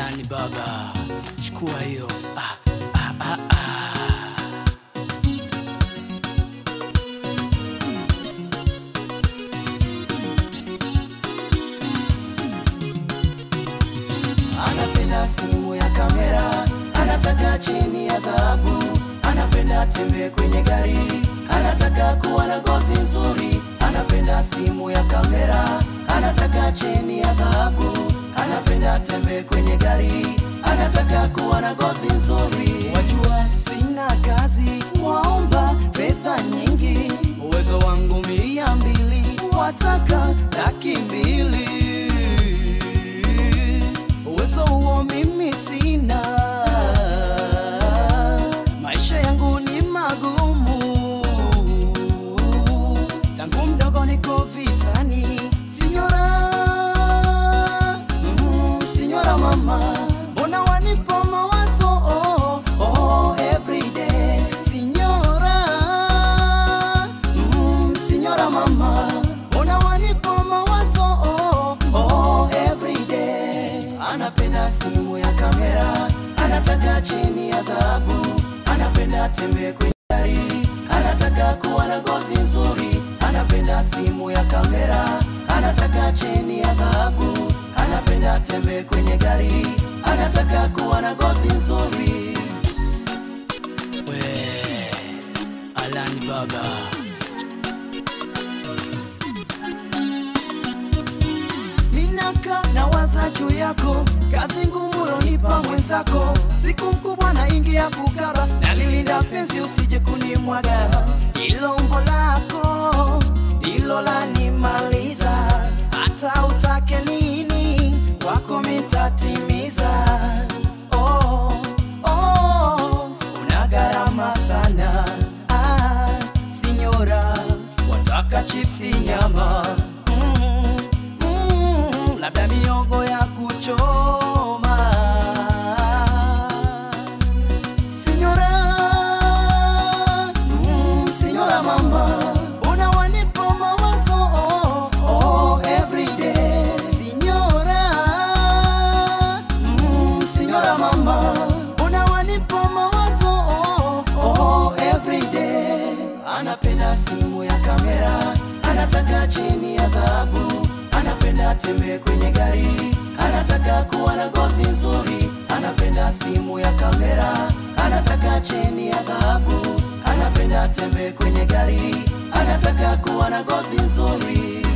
Alani baba, chukua hiyo. Ah, ah, ah, ah. anapenda simu ya kamera, anataka cheni ya dhahabu, anapenda tembe kwenye gari, anataka kuwa na ngozi nzuri, anapenda simu ya kamera, anataka cheni ya dhahabu, anapenda tembe kwenye gari, anataka kuwa na ngozi nzuri. Wajua sina kazi, waomba fedha nyingi, uwezo wangu mia mbili, wataka laki mbili uwezo huo mimi sina, maisha yangu ni magumu, tangu mdogo niko vitani, sinyora mm, sinyora mama, mbona wanipa mawazo oh, oh, everyday sinyora mm, sinyora mama, mbona wanipa mawazo oh, oh, everyday anapenda simu ya kamera, anataka cheni ya dhahabu, anapenda tembe kwenye gari, anataka kuwa na ngozi nzuri, anapenda simu ya kamera, anataka cheni ya dhahabu, anapenda tembe kwenye gari, anataka kuwa na ngozi nzuri. We, Alani baba. Minaka na waza juu yako, kazi ngumu lonipa mwenzako, siku mkubwa na ingi ya kukaba, nalilinda penzi usije kunimwaga, ilo umbo lako ndilo lanimaliza, hata utake nini wako mitatimiza. Oh, oh, una gharama sana ah, sinyora, wataka chipsi nyama mm, mm, labda miogo ya kuchoma Sinyora, mm, sinyora mama, una wanipa mawazo oh, oh, everyday. Sinyora, mm, sinyora mama, una wanipa mawazo oh, oh, everyday. Anapenda simu ya kamera, anataka cheni ya dhahabu, anapenda tembe kwenye gari, anataka kuwa na ngozi nzuri, anapenda simu ya kamera, anataka cheni ya dhahabu, anapenda tembe kwenye gari, anataka kuwa na ngozi nzuri.